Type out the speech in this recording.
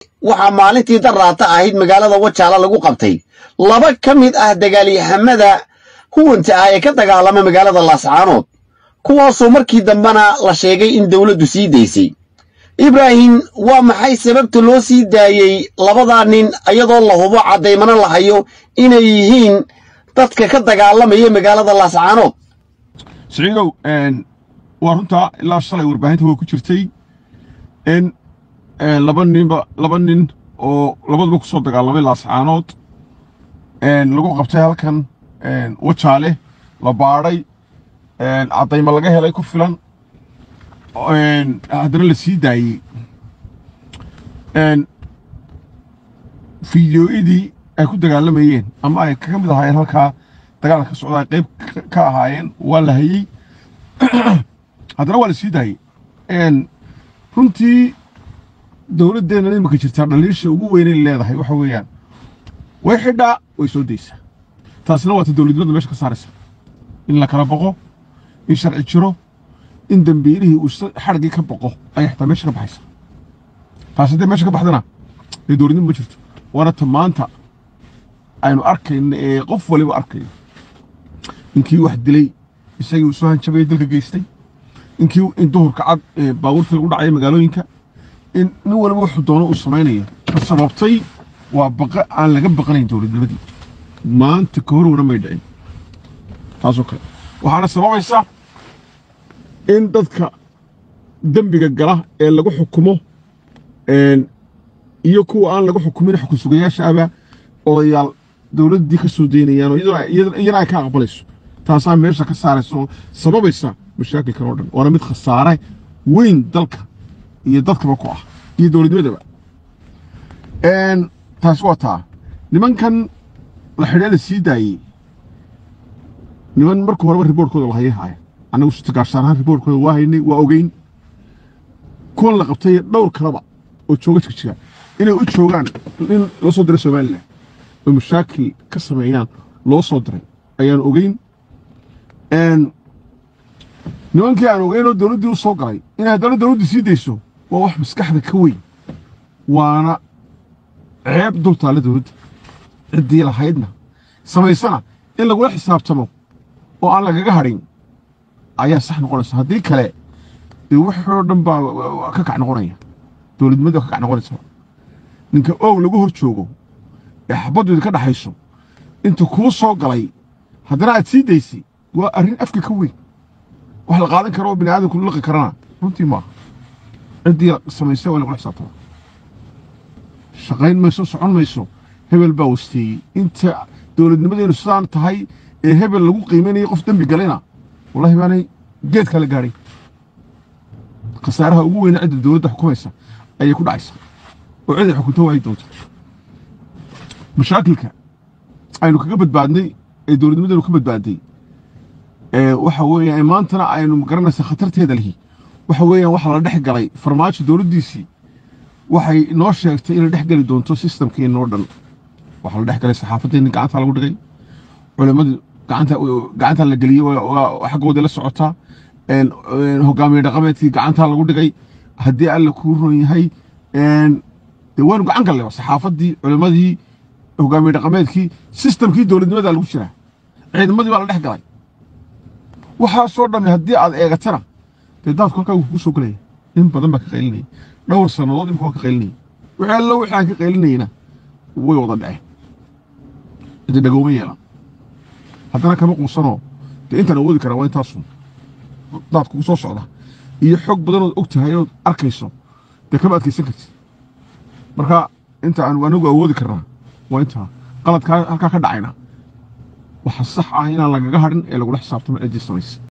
waxaa maalintii daraata ahayd magaalada wajaala lagu qabtay laba ka mid ah dagaalyahamada huwanta ah ee ka dagaalama magaalada laascaanood kuwaasoo markii dambena la sheegay in dowladdu sii daysay ibraahim waa maxay sababta loo sii daayey labadaa nin iyadoo la hubo caddaymana la hayo inay yihiin dadka ka dagaalamaya magaalada laascaanood siciidow waa runtaa ilaa shalay warbaahinta way ku jirtay in laba ninba laba nin oo labaduba ku soo dagaalamay laascaanood lagu qabtay halkan wajaale la baadhay caddayma laga helay ku filan haddana la sii daayey fideoyadii ay ku dagaalamayeen ama ay ka mid ahaayeen halkaa dagaalka ka socda ay qayb ka ahaayeen waa la hayey haddana waa la sii daayey runtii dowladdeenna imanka jirtaa dhaliisha ugu weynay leedahay waxa weeyaan way xidhaa way soo daysaa taasina waa ta dowladnimada meesha ka saaraysa in la kala boqo in sharci jiro in dambiilihii uu xadhigii ka boqo ayay xataa meesha ka baxaysa taas haddee meesha ka baxdana dee dowladnimo ma jirto waana ta maanta aynu arkayna ee qof waliba arkayo inkii wax dilay isagii uu soo hanjabaya dalka geystay inkii in duhurka cad baabuurta lagu dhacaya magaalooyinka in nin waliba wuxuu doono uu samaynayo ka sababtay waa baqa aan laga baqanayn dowladnimadii maanta ka hor wana may dhicin taasoo kale waxaana sababaysa in dadka dembiga gala ee lagu xukumo iyo kuwa aan lagu xukumin xukun sugayaasha aba odayaal dowladdii ka soo daynayaan oo iyadana ay ka aqbalayso taasaa meesha ka saaraysa oo sababaysa mashaakilkan oo dhan waana mid khasaare weyn dalka iyo dadkaba ku ah iyo dowladnimadaba taas waa taa nimankan la xidhee la sii daayey niman marka horeba riboortkooda lahayay haaya annagu sutagaashaanahaan riboortkooda waa haynay waa ogeyn kuwan la qabtay dhowr kaleba oo jooga jigjiga inay u joogaan in loo soo diray somalilan oo mashaakil ka sameeyaan loo soo diray ayaan ogeyn nimankii aan ogeyn oo dowladdii u soo galay inay haddana dowladdii sii dayso waa wax maskaxda ka weyn waana ceeb dul taalla dowladda ciddii lahaydna samaysana in lagula xisaabtamo oo aan lagaga hadhin ayaa sax noqonaysa haddii kale dee waxoo dhan baa ka kac noqonaya dowladnimada ka kac noqonaysa ninka oog lagu hor joogo ee xabaddu idinka dhaxayso inta kuu soo galay haddana aad sii daysay waa arrin afka ka weyn wax la qaadan karo oo bini aadamku laqi karana runtii maaha ciddii samaysay waa lagula xisaabtama shaqayn mayso socon mayso hebel baa wasteeyey inta dowladnimadeenu sidaan tahay ee hebel lagu qiimaynaya qof dembi galayna wallahi baanay geedkaa la gaadhay khasaaraha ugu weyna cidda dowladda xukumaysa ayay ku dhacaysaa oo cid ay xukunto waayi doonto mashaakilka aynu kaga badbaadnay ee dowladnimadeenu ka badbaadday waxa weeyaan maantana aynu magaranaysa khatarteeda lihi waxa weeyaan waxa la dhex galay farmaajo dowladdiisii waxay noo sheegtay inay dhex geli doonto sistamkeenna oo dhan waxaa la dhex galay saxaafadeenni gacanta lagu dhigay culimmadu gacanta gacanta la geliyey xaggooda la socotaa hogaamiye dhaqameedkii gacanta lagu dhigay haddii alla kuu ron yahay dee waanu gacan gallay saxaafaddii culimmadii hogaamiye dhaqameedkii sistamkii dowladnimada lagu jiraa ciidamadii baa la dhex galay waxaasoo dhammi haddii aad eegatana dee daadku halkaa wuu kugu soo gelaya in badan baa ka qaylinaya dhowr sannadood imika waa ka qaylinaya wixii allo wixii aan ka qaylinayna way wada dhaceen ciddi dhagooma yeelan haddana kama quusanoo dee intaan awoodi karaa waa intaasun daad kugu soo socda iyo xog badanood og tahay ood arkayso dee kama adkaysan kartid marka inta aan anagu awoodi karnaa waa intaa qaladkaa halkaa ka dhacayna waxa sax ah inaan lagaga hadhin ee lagula xisaabtamo ciddii samaysa